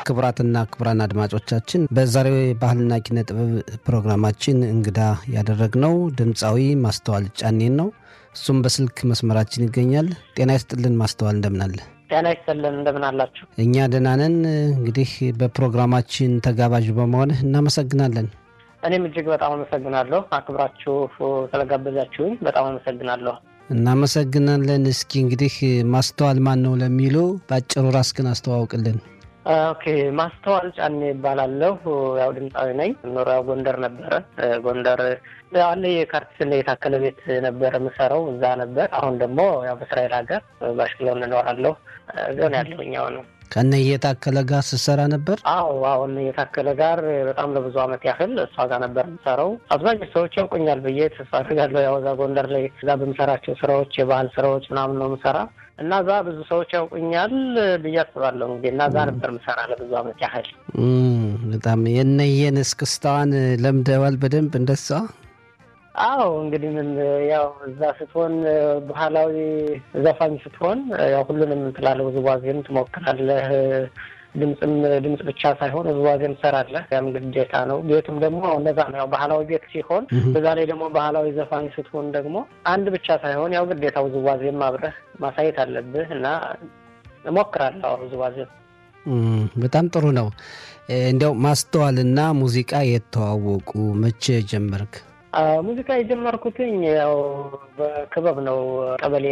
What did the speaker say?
ክቡራትና ክቡራን አድማጮቻችን በዛሬው ባህልና ኪነ ጥበብ ፕሮግራማችን እንግዳ ያደረግነው ድምፃዊ ማስተዋል ጫኔን ነው። እሱም በስልክ መስመራችን ይገኛል። ጤና ይስጥልን ማስተዋል፣ እንደምናለ? ጤና ይስጥልን እንደምን አላችሁ? እኛ ደህና ነን። እንግዲህ በፕሮግራማችን ተጋባዥ በመሆንህ እናመሰግናለን። እኔም እጅግ በጣም አመሰግናለሁ። አክብራችሁ ስለጋበዛችሁኝ በጣም አመሰግናለሁ። እናመሰግናለን። እስኪ እንግዲህ ማስተዋል ማን ነው ለሚሉ በአጭሩ ራስህን አስተዋውቅልን። ኦኬ ማስተዋል ጫኔ ይባላለሁ። ያው ድምፃዊ ነኝ። ኖሪያው ጎንደር ነበረ። ጎንደር አለ የካርቲስና የታከለ ቤት ነበረ የምሰራው እዛ ነበር። አሁን ደግሞ ያው በእስራኤል ሀገር ባሽክሎን እኖራለሁ። ዞን ያለሁኛው ነው። ከነ የታከለ ጋር ስትሰራ ነበር? አዎ አሁን የታከለ ጋር በጣም ለብዙ ዓመት ያህል እሷ ጋር ነበር የምሰራው። አብዛኞቹ ሰዎች ያውቁኛል ብዬ ተስፋ አድርጋለሁ። ያው እዛ ጎንደር ላይ እዛ በምሰራቸው ስራዎች የባህል ስራዎች ምናምን ነው የምሰራ እና እዛ ብዙ ሰዎች ያውቁኛል ብዬ አስባለሁ። እንግዲህ እና እዛ ነበር የምሰራ ለብዙ ዓመት ያህል። በጣም የነየን እስክስታዋን ለምደዋል በደንብ እንደሷ አዎ እንግዲህ ምን ያው እዛ ስትሆን ባህላዊ ዘፋኝ ስትሆን ያው ሁሉንም ትላለህ፣ ውዝዋዜም ትሞክራለህ። ድምፅም ድምፅ ብቻ ሳይሆን ውዝዋዜም ትሰራለህ። ያም ግዴታ ነው። ቤቱም ደግሞ እነዛ ነው። ያው ባህላዊ ቤት ሲሆን በዛ ላይ ደግሞ ባህላዊ ዘፋኝ ስትሆን ደግሞ አንድ ብቻ ሳይሆን ያው ግዴታ ውዝዋዜም አብረህ ማሳየት አለብህ እና እሞክራለሁ ውዝዋዜም። በጣም ጥሩ ነው። እንዲያው ማስተዋልና ሙዚቃ የተዋወቁ መቼ ጀመርክ? ሙዚቃ የጀመርኩትኝ ያው በክበብ ነው ቀበሌ